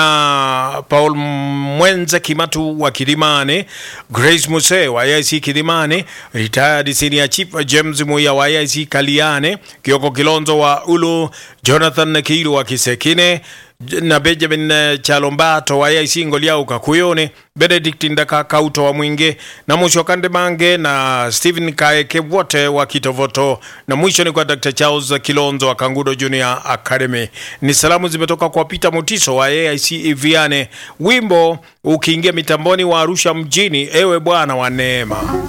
uh, Paul Mwenze Kimatu wa Kilimani, Grace Muse wa IC Kilimani, retired senior chief James Muya wa IC Kaliane, Kioko Kilonzo wa Ulu, Jonathan Kiru wa Kisekine na Benjamin Chalombato wa IC Ngoliau Kakuyone, Benedict Ndaka Kauto wa Mwingi na mwisho Kande Mange na Stephen Kaeke wote wa Kitovoto, na mwisho ni kwa Dr. Charles Kilonzo wa Kangudo Junior Academy. Ni salamu zimetoka kwa Peter Mutiso wa AIC Viane, wimbo ukiingia mitamboni wa Arusha mjini, ewe Bwana wa neema.